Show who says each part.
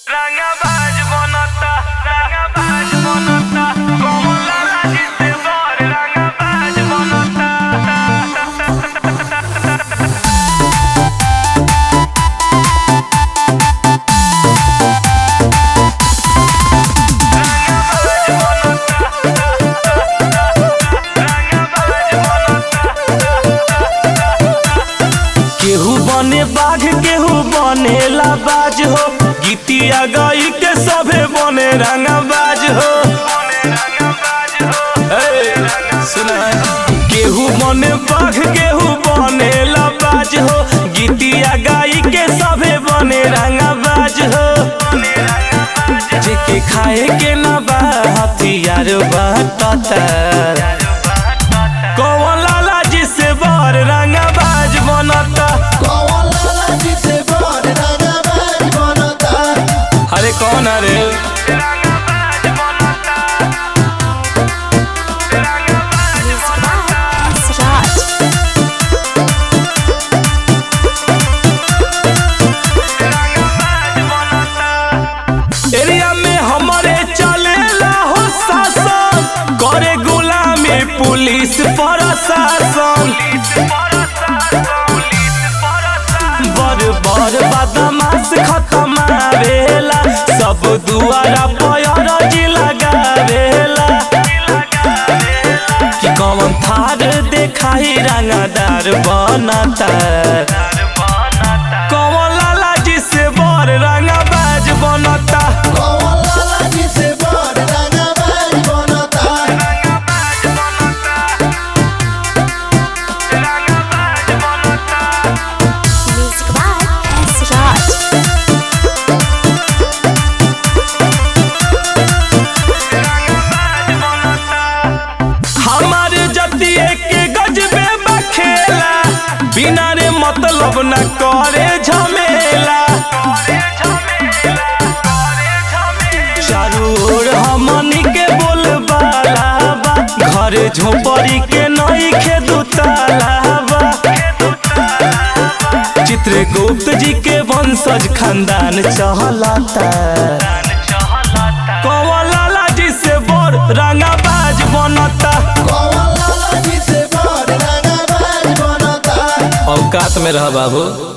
Speaker 1: रंगबाज बनता रंगबाज बनता कमला राजी से बर रंगबाज बनता
Speaker 2: केहू बने बाघ केहू बनेला बाज हो गीतिया गई के सभे बने रंगबाज हो ए, सुना केहू बने बाघ केहू बनेला बाज हो गीतिया गाई के सभे बने रंगबाज हो जेके खाए के ना बा हथियार बाटता कौन लाला जी से बर रंगबाज बनता अरे कौन अरे एरिया में हमारे चलेला हो शासन करे गुलामी पुलिस प्रशासन बर बर बदमाश खत्म आवेला सब दुआरा पयर जी लगावेला कि कौन थार देखाई रंगदार बनता कौन लाला जी से बर रंगबाज बनता
Speaker 3: Music by S. Raj.
Speaker 2: हमार जतिये के गजबे बखेला बिना रे मतलब न करे झमेला चारू ओर हमनी के बोलबाला बा घर झोपड़ी के नई के दुताला बा चित्रगुप्त जी के वंशज खानदान चहलता कौन लाला जी से बोर रंगाबाज बनता औकात में रह बाबू